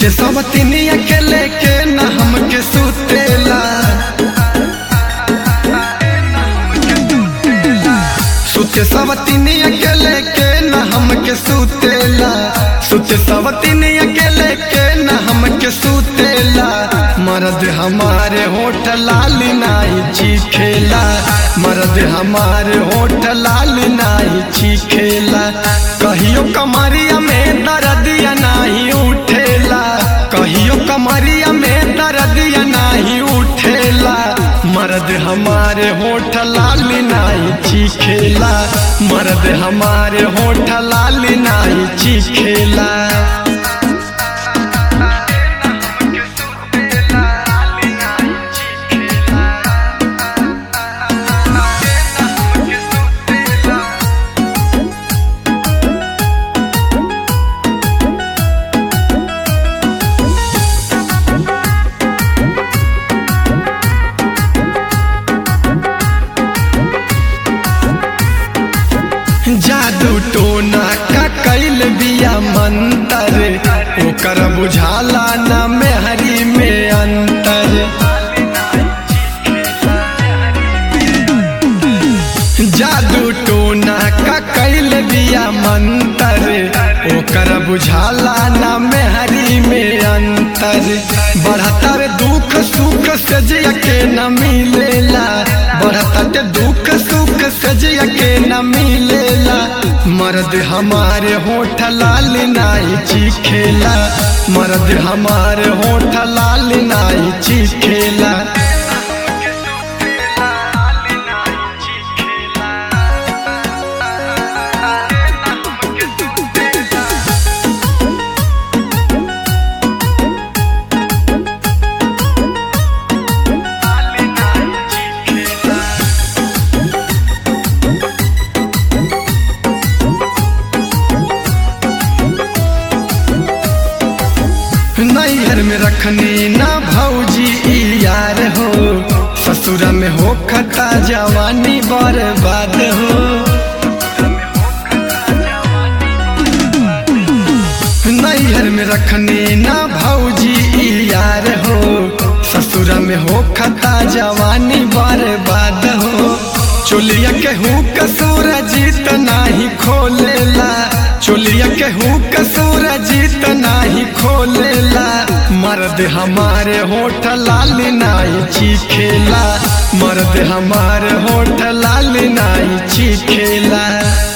सुते सब तिनिया के लेके न हमके सुतेला सुते सब तिनिया के लेके न हमके सुतेला सुते सब तिनिया के लेके न हमके सुतेला मर्द हमारे होठ लाल नाई चीखेला मर्द हमारे होठ लाल नाई चीखेला कहियो कमरिया में दर्दिया नाही उठेला कहियो कमरिया में दर्दिया नाही उठेला मर्द हमारे होठ लाल नाई चीखेला मर्द हमारे होठ लाल नाई चीखेला जादू टोना का कैल बिया मंतर ओकर बुझाला न मेहरी में अंतर जादू टोना का कैल बिया मंतर ओकर बुझाला न मेहरी में अंतर बढ़तर दुख सुख सजिया के न मिलेला बढ़तर दुख सुख सजिया के न मिलेला मर्द हमारे होठ लाल नाई चीखेला मर्द हमारे होठ लाल नाई चीखेला नैहर में रखनी ना भौजी ई यार हो ससुरा में हो खता जवानी बर्बाद हो नैहर में रखनी ना भौजी ई यार हो ससुरा में हो खता जवानी बर्बाद हो चोलिया के हूँ कसूर जीत नाही खोलेला चोलिया के हूँ कसूर जीत नाही खोलेला मर्द हमारे होठ लाल नाई चीखेला मर्द हमारे होठ लाल नाई चीखेला